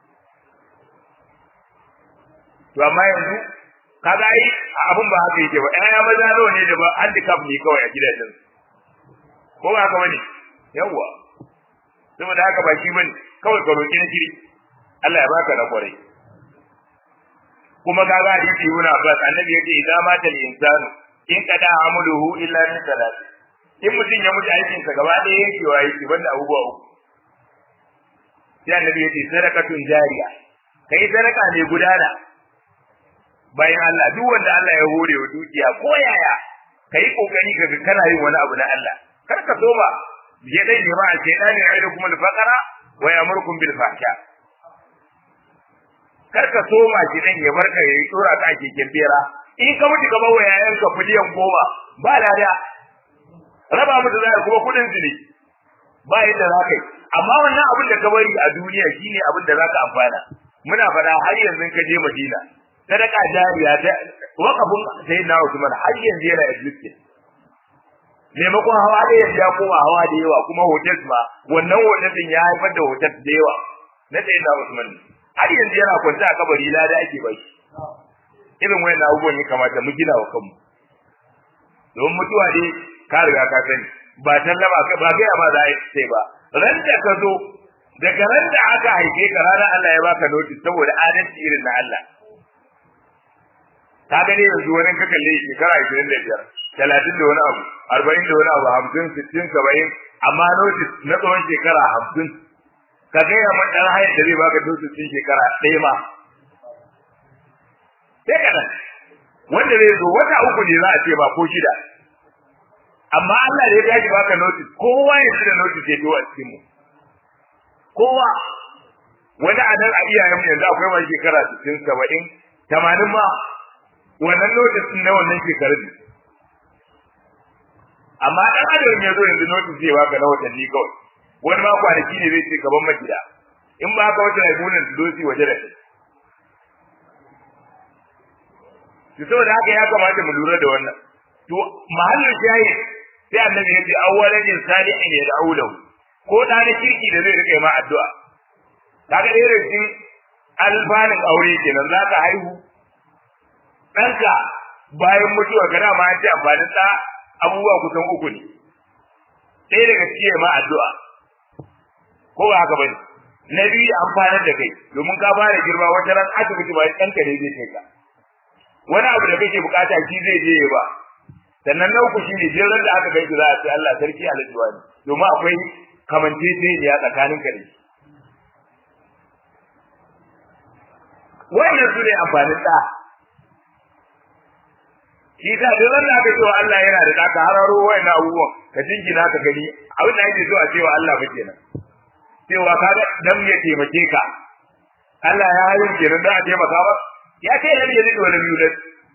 to amma yanzu kaga ai abun ba haka yake ba ƴaƴa maza nawa ne da ba handicap ne kawai a gidajen ko ba haka bane yawwa saboda haka ba shi bane kawai ka roki na kiri Allah ya baka na kwarai kuma kaga hadisi Ibn Abbas annabi yace idan mata al-insanu in kada amaluhu illa min salat in mutum ya mutu aikin sa gaba ɗaya yankewa yake banda abubuwa uku sai annabi yace sadaqatun jariya kai sadaka ne gudana bayan Allah duk wanda Allah ya hore wa dukiya ko yaya kai kokari kaga kana yin wani abu na Allah kar ka so ba ya dai ne ba a ce dani ya kuma al-faqara wa ya'murukum bil fahsha kar ka so ma shi dan ya barka yayi tsora ka keken bera in ka mutu gaba wa yayan ka miliyan goma ba lada raba mutu zai kuma kudin su ne ba yadda za ka yi amma wannan abin da ka bari a duniya shine abin da za ka amfana muna fada har yanzu ka je Madina sadaka jariya ta wakafin sai na Usman har yanzu yana existing maimakon hawa da yanzu ya koma hawa da yawa kuma hotel ma wannan hotel din ya haifar da hotel da yawa na sai na Usman har yanzu yana kwanta a kabari lada ake bai irin wayan abubuwan ya kamata mu gina wa kanmu don mutuwa ne ka riga ka sani ba tallaba ka ba gaya ma za a sai ba ran da ka zo daga ran da aka haife ka ranar Allah ya baka notice saboda adalci irin na Allah ka gane yanzu wani ka kalle shekara 25 talatin da wani abu arba'in da wani abu hamsin sittin saba'in amma notice na tsawon shekara hamsin ka gaya man ɗan hayar da zai baka notice ɗin shekara ɗaya ma sai kaɗan wanda zai zo wata uku ne za a ce ba ko shida amma Allah da ya tashi baka notice kowa ya da notice ya a cikin mu kowa wani a nan a iyayen mu yanzu akwai mai shekara sittin saba'in tamanin ma wannan notice na wannan shekarun amma dan adam ya zo yanzu notice zai baka na watanni kawai wani ma kwanaki ne zai ce gaban magida in ba ka wata raibunan su dosi waje da shi to saboda haka ya kamata mu lura da wannan to mahallin shayi sai annabi ya ce awwalan insalihin ya da'u lahu ko da na kirki da zai rike ma addu'a kaga da irin alfanin aure kenan zaka haihu ɗanka bayan mutuwa ga dama an ce amfanin ɗa abubuwa kusan uku ne ɗaya daga cikin ma addu'a ko ba haka bane na biyu da amfanar da kai domin ka fara girma wata ran asibiti ba ɗanka ne zai kai ka wani abu da kake bukata shi zai je ba sannan na uku shine jeran da aka kai za a ce Allah sarki aljuwa ne domin akwai kamanceceniya tsakanin ka da shi wannan su ne amfanin ɗa shi ta duk wanda aka cewa Allah yana da ɗaka hararo wayannan abubuwan ka jingina ka gani abin da ake so a cewa Allah ba kenan cewa ka ga dan ya taimake ka Allah ya hayin kenan dan a taimaka ba ya ce lam yalid wa lam yulad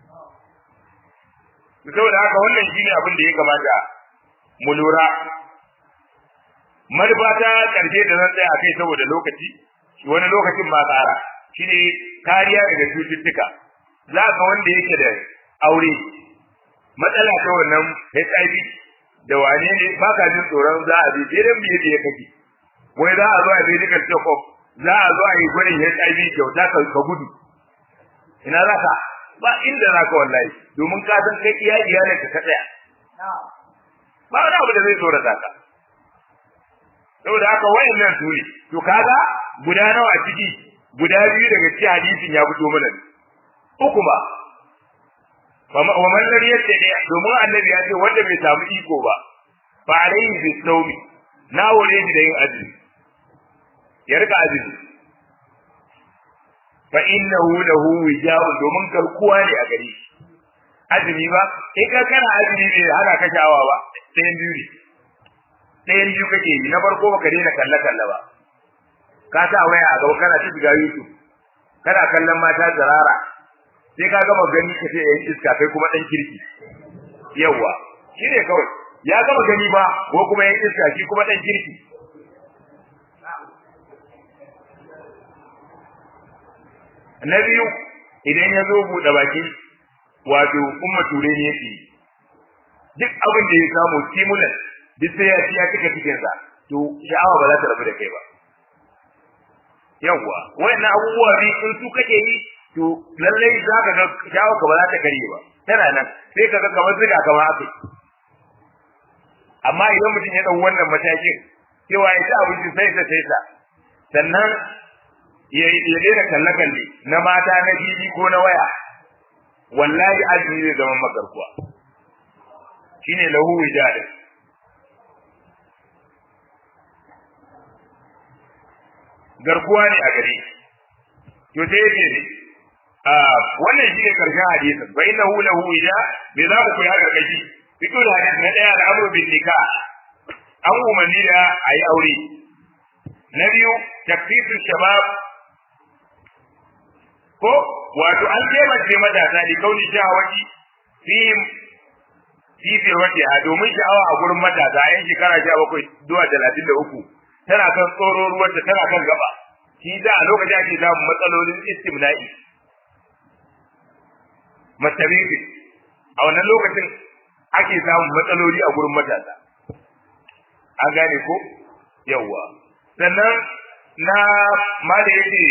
saboda haka wannan shine abin da ya kamata mu lura manufa ta karshe da zan tsaya kai saboda lokaci wani lokacin ma tsara shine kariya daga cututtuka za ka wanda yake da aure matsala ta wannan HIV da wane ne ba ka jin tsoron za a je idan biye da ya kake wai za a zo a medical check up za a zo a yi gwanin HIV kyauta ka gudu ina za ka ba inda za ka wallahi domin ka san kai iya iyalin ka tsaya ba wani abu da zai tsorata ka saboda haka wayannan su ne to kaga guda nawa a ciki guda biyu daga cikin hadisin ya fito mana uku ba wa man lam yattaqi domin annabi ya ce wanda bai samu iko ba fa alayhi bisawmi na wore shi da yin azumi ya rika azumi fa innahu lahu wijabun domin karkuwa ne a gare shi azumi ba in ka kana azumi bai hana ka shawa ba ɗayan biyu ne ɗayan biyu kake yi na farko baka daina kalle kalle ba ka sa waya a gaba kana ta shiga YouTube kana kallon mata zarara sai ka gama gani ka ce yayin iska kai kuma dan kirki yawa shi ne kawai ya gama gani ba ko kuma yayin iska shi kuma dan kirki na biyu idan ya zo buɗe baki wato umma ture ne yake duk abin da ya samu stimulant duk sai ya ci ya cika cikinsa to sha'awa ba za ta rabu da kai ba yawwa wayannan abubuwa bi in su kake yi to lallai za ka ga shawo ka ba za ta karye ba tana nan sai ka ga kamar ziga kamar aka amma idan mutum ya dau wannan matakin cewa ya ci abinci sai ta sai ta sannan ya ya daina kalle kalle na mata na fili ko na waya wallahi azumi zai zama magarkuwa shine lahu wijadin garkuwa ne a gare to sai yace ne wannan shi ne karshen hadisin fa innahu lahu ija me za ku koya gargaji fito da hadisi na daya da amru bin nikah an umarni da ayi aure na biyu takfifu shabab ko wato an taimake matasa da kauni shahawati fi fi firwati a domin sha'awa a gurin matasa yan shekara sha bakwai zuwa talatin da uku tana kan tsoro ruwanta tana kan gaba shi da a lokacin ake samun matsalolin istimna'i matabiri a wannan lokacin ake samun matsaloli a gurin matasa an gane ko yawwa sannan na ma da yake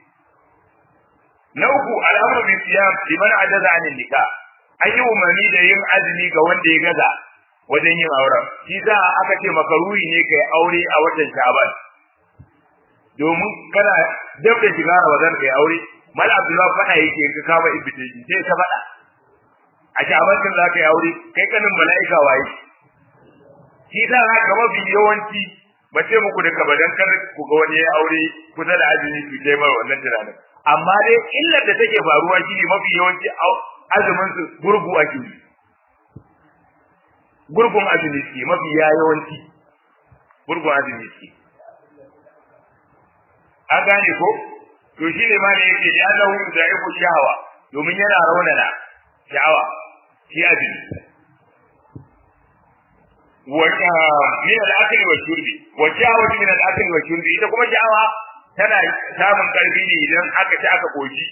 na uku al'amru bi siyam liman ajaza anil nikah an yi umarni da yin azumi ga wanda ya gaza wajen yin auren shi za aka ce makaruhi ne kai aure a watan sha'ban domin kana dab da shiga ramadan kai aure mal abdullahi fada yake in ka kama invitation sai ka fada a sha'ban din za ka yi aure kai kanin mala'ika waye shi za ka ga mafi yawanci ba ce muku da kabadan kar ku ga wani ya aure kusa da azumi su kai mai wannan tunanin amma dai illar da take faruwa shine mafi yawanci azumin su gurgu ake yi gurgun azumi ke mafi yawanci gurgun azumi ke an gane ko to shi ne ma da yake da Allah da yake shahawa domin yana raunana sha'awa shi azumi wa min al-akli wa shurbi wa sha'awa min al-akli wa shurbi ita kuma sha'awa tana samun karfi ne idan aka ci aka koshi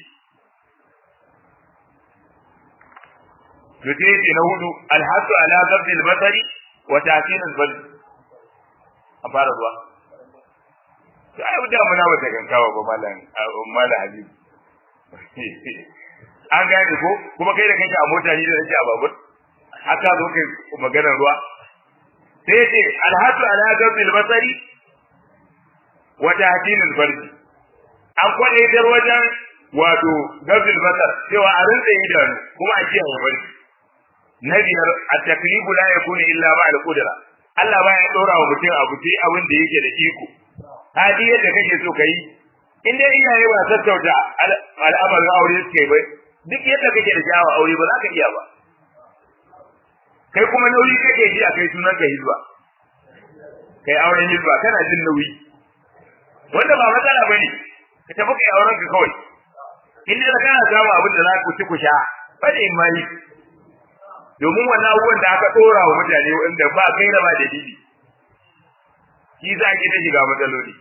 to sai ce na hudu alhasu ala gabdi albasari wa ta'kin albal a fara zuwa to ai da muna wata gankawa ba mallan mallan habib an gane ko kuma kai da kanka a mota ni da nake a babur haka zo kai maganar ruwa sai ce alhasu ala gabdi albasari wa ta'kin albal an kwadaitar wajen wato gabdi albasar cewa a rinsa idanu kuma a kiyaye barci na biyar a taklifu la yakunu illa ma al-qudra Allah baya dora wa mutum abu sai abin da yake da iko hadi yadda kake so kai in dai iyaye ba sassauta al'amarin aure suke bai duk yadda kake da sha'awa aure ba za ka iya ba kai kuma nauyi kake ji a kai sunan ka hizba kai auren hizba kana jin nauyi wanda ba matsala bane ka tafi kai auren ka kawai in da kana samu abin da za ku ci ku sha bane imani domin wannan abubuwan da aka dora wa mutane wanda ba kai da ba dalili shi za ki ta shiga matsaloli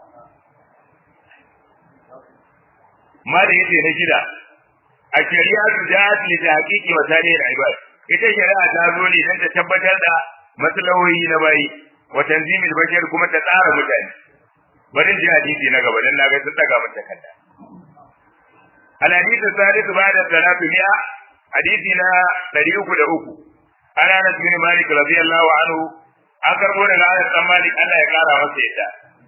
ma da yake na gida a shari'a su da su da hakiki wa tare da ibad ita shari'a ta zo ne don ta tabbatar da maslahohi na bayi wa tanzimil bashar kuma ta tsara mutane bari ji hadisi na gaba dan naga sun daga mun takarda al hadisi sadis ba'da salatu mi'a hadisi na 303 ana na bin malik radiyallahu anhu an karbo daga Anas dan Malik Allah ya kara masa yadda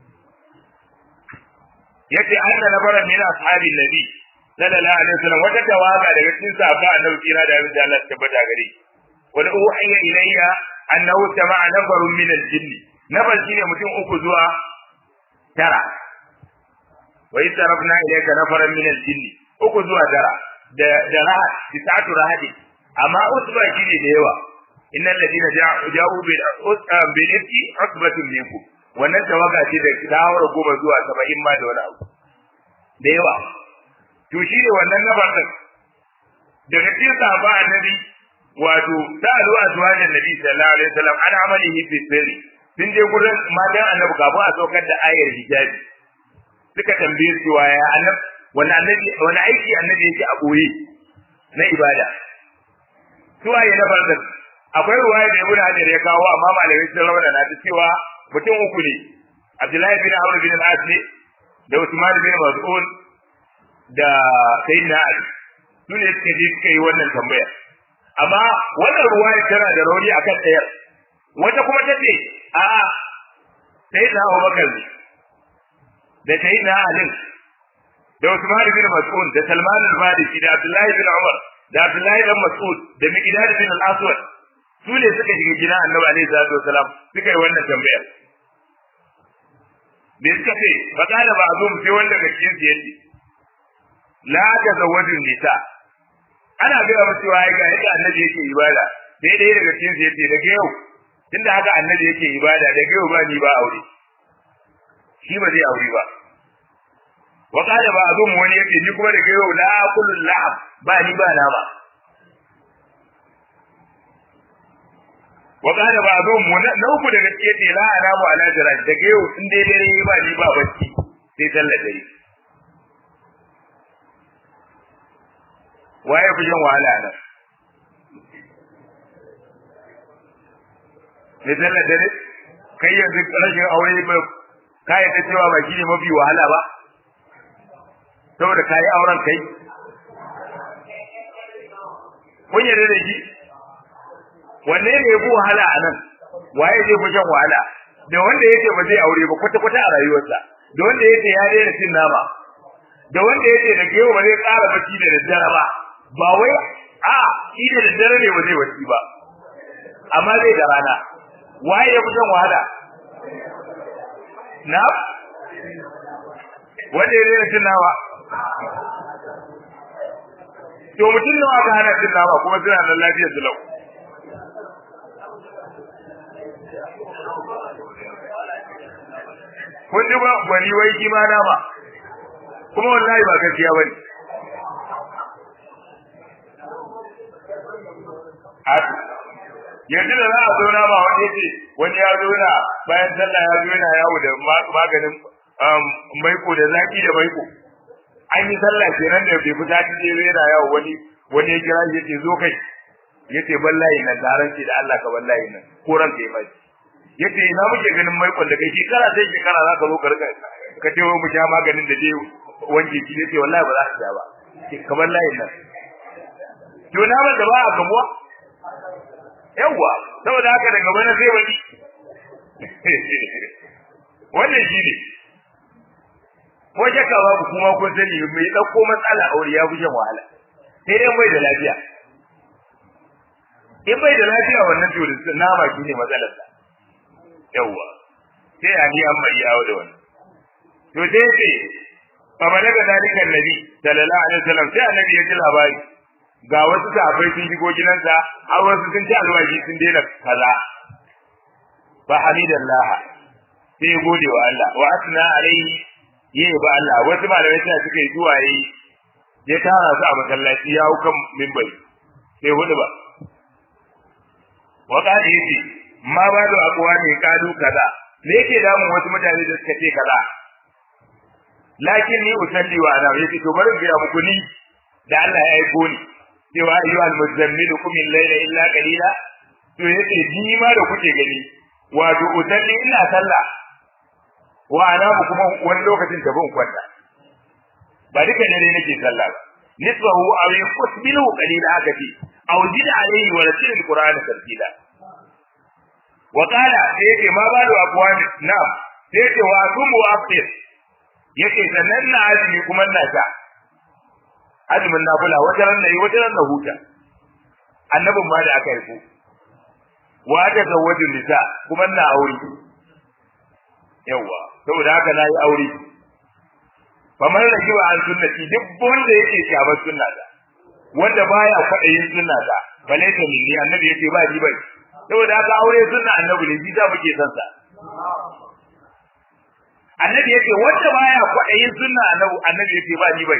yace anna nabara min ashabi nabi sallallahu alaihi wasallam wata tawaga daga cikin sahaba annabi kira da abin da Allah ya tabbata gare wal uhiya ilayya annahu sama'a nafarun min al-jinn nafar shine mutum uku zuwa tara wa itarafna ilayka nafaran min al-jinn uku zuwa tara da da rahat tisatu rahati amma usba shine da yawa innal ladina ja'u bil bil ifki usbatun minkum wannan tawaga ce da tawara goma zuwa 70 ma da wani abu da yawa to shi ne wannan nafar din daga cikin sahaba annabi wato sa'alu azwajan nabi sallallahu alaihi wasallam an amalihi fi sirri sun je gurin matan annabi kafin a saukar da ayar hijabi suka tambaye su waya annabi wani annabi wani aiki annabi yake a boye na ibada su waye na farkon akwai ruwaya da ibnu hajar ya kawo amma malamai sun rawana na ta cewa mutum uku ne abdullahi bin amr bin al-as ne da usman bin mas'ud da sayyidina ali su ne suka je suka yi wannan tambayar amma wannan ruwaya tana da rauni akan ɗayar wata kuma ta ce a'a sayyidina abubakar ne da sayyidina ali da usman bin mas'ud da salman al-farisi da abdullahi bin umar da abdullahi bin mas'ud da miqdad bin al-aswad su ne suka shiga gidan annabi alaihi salatu wasalam suka yi wannan tambayar me suka ce fa kana ba azum sai wanda ga cikin su yace la tazawwajun nisa ana ga ba cewa ai ga yadda annabi yake ibada sai dai daga cikin su yace daga yau tunda haka annabi yake ibada daga yau ba ni ba aure shi ba zai aure ba wa kana ba azum wani yake ni kuma daga yau la kullu la'ab ba ni ba nama wa kana ba zo mu na uku daga cikin ce la ana mu ala jira daga yau in dai dare ba ni ba bacci sai sallar dare waye fi jin wahala nan ne sallar dare kai yanzu rashin aure ba ka yi ta cewa ba shi ne mafi wahala ba saboda ka yi auren kai kun yarda da shi wanne ne ya fi wahala a nan waye zai fi shan wahala da wanda yake ba zai aure ba kwata kwata a rayuwarsa da wanda yake ya daina cin nama da wanda yake da kewa ba zai ƙara bacci da daddare ba ba wai a shi da daddare ne ba zai bacci ba amma zai da rana waye ya fi shan wahala na wanda ya daina cin nama to mutum nawa ka hana cin nama kuma suna nan lafiyar su lau kun ji ba gwani wai shi ma nama kuma wallahi ba gaskiya ba ne yanzu da za a zo nama wani ce wani ya zo na bayan sallah ya zo yana yawo da maganin maiko da zaki da maiko an yi sallah kenan da bai fita ta je yana yawo wani wani ya kira shi yace zo kai yace wallahi nan taron ce da Allah ka wallahi nan ko ran kai bai yace ina muke ganin maikon da kai shekara sai shekara za ka zo ka rika ka ce mu sha maganin da dai wanke shi yace wallahi ba za ka sha ba ka wallahi nan to na ba da ba a gamuwa yawwa saboda haka daga bana sai wani wannan shi ne ko shakka babu kuma kun sani mai ɗauko matsala aure ya fi shan wahala sai dai bai da lafiya in bai da lafiya wannan to nama shi ne matsalarsa yawwa sai a ni an bai yawo da wannan to sai ce fa balaga dalika annabi sallallahu alaihi wasallam sai annabi ya ji labari ga wasu sahabbai sun shigo gidansa har wasu sun ci alwaji sun daina kaza fa hamidallah sai gode wa Allah wa asna alaihi yayi ba Allah wasu malamai suna suka yi zuwa yi ya tara su a masallaci ya hau kan mimbari sai hudu ba wa kadi yace ma ba da akwa ne kadu kaza me yake damun wasu mutane da suka ce kaza lakin ni usalli wa ana yace to bari ga muku ni da Allah ya aiko ni cewa ayyuhal muzammilu kum al-layla illa qalila to yace ni ma da kuke gani wato usalli ina sallah wa ana kuma wani lokacin da ban kwanta ba duka dare nake sallah ba nisbahu aw yusbilu qalila haka ce aw jid alayhi wa ratil alquran tartila wa qala sai yake ma ba da aqwani na'am sai yake wa tum wa aftir yake sannan na azumi kuma na ta azumin nafila wata ran nayi wata ran na huta annabin ma da aka yi ko wa ta zawajin nisa kuma na aure yawa saboda haka na yi aure famar da kiwa an sunnati duk wanda yake shabar sunna ta wanda baya kwaɗayin sunna ta bale ta minni annabi yake ba ni bai saboda haka aure sunna annabi ne bisa muke san sa annabi yake wanda baya kwaɗayin sunna annabi annabi yake ba ni bai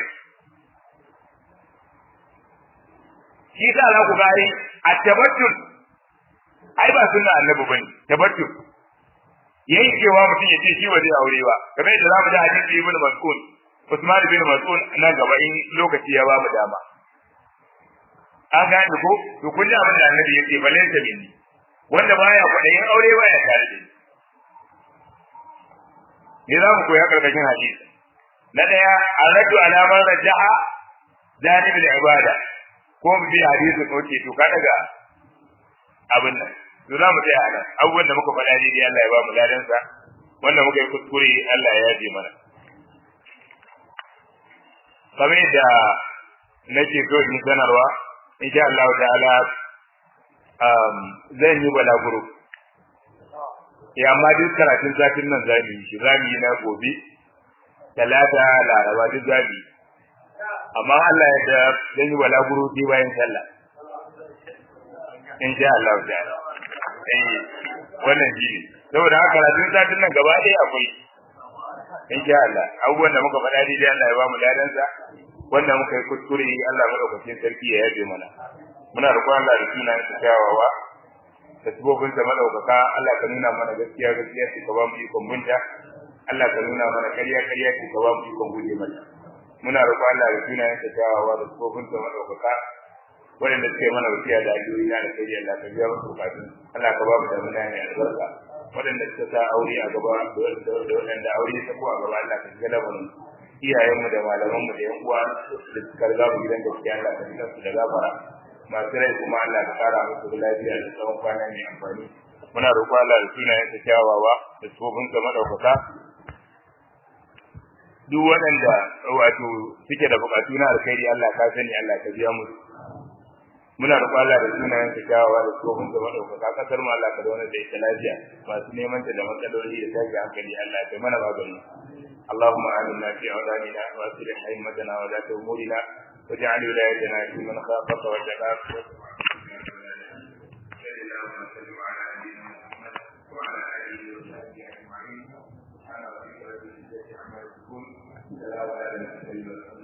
shi sa za ku gari a tabattul ai ba sunna annabi bane tabattul yayi cewa mutum ya ce shi ba zai aure ba kamar yadda zamu ji hadisi ibn mas'ud Usman bin Mas'ud nan gaba in lokaci ya ba mu dama an gane ko to kun ji abin da annabi yake bale ta binni wanda baya kwaɗayin aure baya tare da ni za mu koya karkashin hadisi na daya aradu alamar raja'a janibul ibada ko mu bi hadisin oke to ka daga abin nan to za mu tsaya a nan abubuwan da muka faɗa daidai Allah ya ba mu ladansa wanda muka yi kuskure Allah ya yaje mana kamar yadda nake so in sanarwa insha Allah ta'ala um, zan yi balaguro ya amma duk karatun satin nan za mu yi shi za mu yi na gobe talata laraba duk za mu yi amma Allah ya da zan yi balaguro sai bayan sallah insha Allah ta'ala eh wannan shi ne saboda haka karatun satin nan gaba ɗaya akwai insha Allah abubuwan da muka faɗa dai Allah ya ba mu ladansa wanda muka yi kuskure Allah madaukakin sarki ya yabe mana muna roƙon Allah da sunan sa kyawawa da sabobin sa madaukaka Allah ka nuna mana gaskiya gaskiya ka ba mu ikon bunta Allah ka nuna mana ƙarya ƙarya ka ba mu ikon guje mata muna roƙon Allah da sunan sa kyawawa da sabobin sa madaukaka wanda suke mana wasiya da addu'o'i na alkhairi Allah ka biya musu bukatun Allah ka ba mu da muna ne albarka waɗanda suka sa aure a gaba da waɗanda aure ta ko a gaba Allah ka shiga lamarin iyayenmu da malamanmu da yan uwa da suka riga mu gidan gaskiya Allah ka shiga su da gafara masu rai kuma Allah ka kara musu lafiya da tsawon kwana mai amfani muna roƙo Allah da sunayen sa kyawawa da tsofin sa madaukaka duk waɗanda wato suke da buƙatu na alkhairi Allah ka sani Allah ka biya musu muna roƙo Allah da sunayen sa kyawawa da tsofin sa madaukaka kasar mu Allah ka zauna da ita lafiya masu neman ta da matsaloli da tashi hankali Allah ka mana magani اللهم آمنا في أولادنا وأصلح أئمتنا ولاة أمورنا واجعل ولايتنا في من خافك واتقاك وعلى آله وصحبه أجمعين سبحان ربك رب العزة عما يصفون سلام على المرسلين